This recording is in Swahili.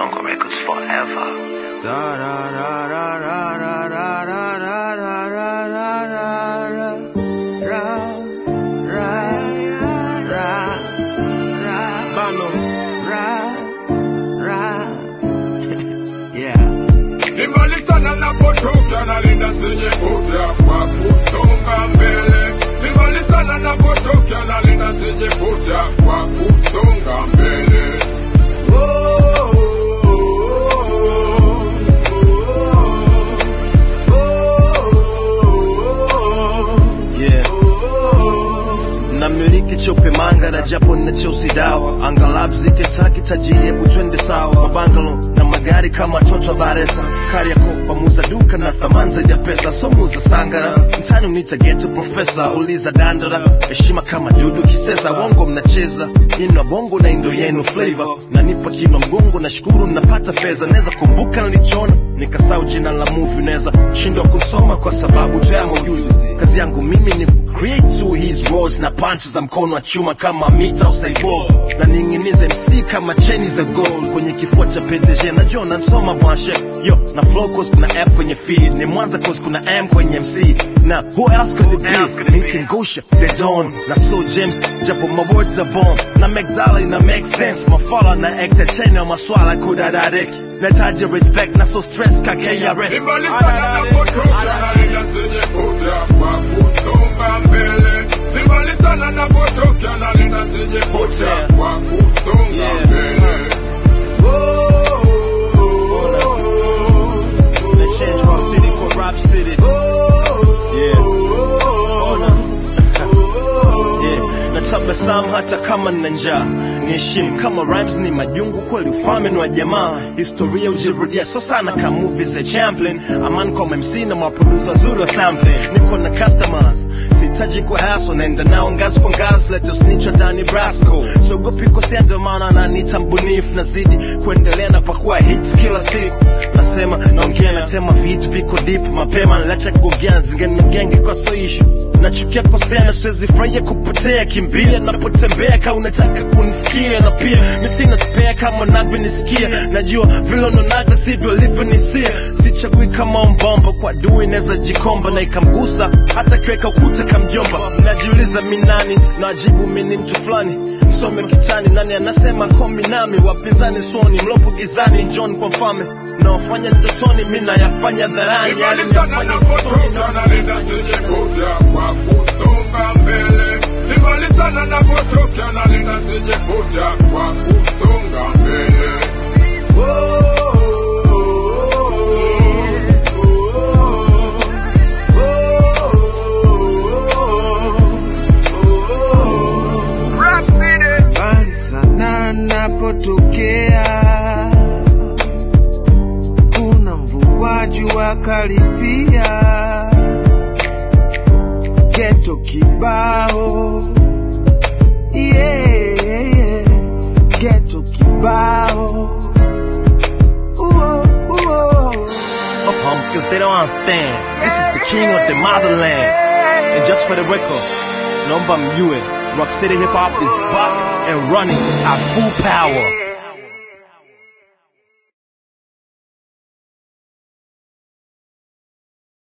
Congo Records forever. Ni mbali sana napotoka nalinda sije kuta kwa kusonga mbele. Ni mbali sana napotoka nalinda sije kuta kwa kusonga mbele. Yeah. namiliki chope manga na japo na cheusi dawa angalab zikitaki tajiri hebu twende sawa mabangalo na magari kama toto baresa kariako pamuza duka na thamani zaidi ya pesa somuza sangara mtani unita geto profesa uliza dandora heshima kama dudu kisesa wongo mnacheza ino bongo na indo yenu flavor nanipa kino mgongo na shukuru napata fedha naweza kumbuka nilichona nikasau jina la movie unaweza shindwa kusoma kwa sababu tayama ujuzi kazi yangu mimi ni create to his words na punches za mkono wa chuma kama mita au cyborg na ning'inize mc kama cheni za gold kwenye kifua cha PDG najua nansoma bwanshe yo na flow cause kuna f kwenye feed ni mwanza cause kuna m kwenye mc na who else could it be Nitin Gosha the Dawn na so James japo my words are bomb na make dollar na make sense mafala na ekta cheni wa maswala kudadareki nataja respect na so stress ka KRS Ni mbali sana napotoka nalinda sije kuta kwa kusonga mbele. Ni mbali sana napotoka nalinda sije kuta kwa kusonga Yeah. mbele. na change rock city kwa rap city yeah ona yeah natabasamu hata kama nina njaa niheshimu kama rhymes ni majungu kweli ufalme ni wa jamaa historia ujirudia so sana kama movies za champlin aman kwa mc na maproducer wazuri wa sampling niko na customers sihitaji kwa haso naenda nao ngazi kwa ngazi let us nicho ndani brasco siogopi kosea ndio maana nanita mbunifu nazidi kuendelea na pakua hits kila siku nasema naongea natema vitu viko deep mapema nalacha kugongea zingine genge kwa so issue nachukia kosea na siwezi furahia kupotea kimbia napotembea ka unataka kunifikia na pia mi sina spare kama navyonisikia najua vile unaonaga sivyo livyonisia sichagui kama mbomba kwa dui inaweza jikomba na ikamgusa hata kiweka ukuta kamjomba najiuliza mi nani najibu mi ni mtu fulani msome kitani nani anasema komi nami wapinzani suoni mlopo gizani njoni kwa mfalme naofanya ndotoni mi nayafanya dharani yale Ni mbali sana nayafanya utotoni napotoka nalinda sije kuta kwa kusonga mbele. Ni mbali sana napotoka nalinda sije kuta kwa kusonga mbele. mbali sana napotokea, kuna mvua jua karibia, geto kibao, yeah, geto kibao, uo, uo. of them because they don't understand. This is the king of the motherland. And just for the record, number mjue, Rock City Hip Hop is back and running at full power.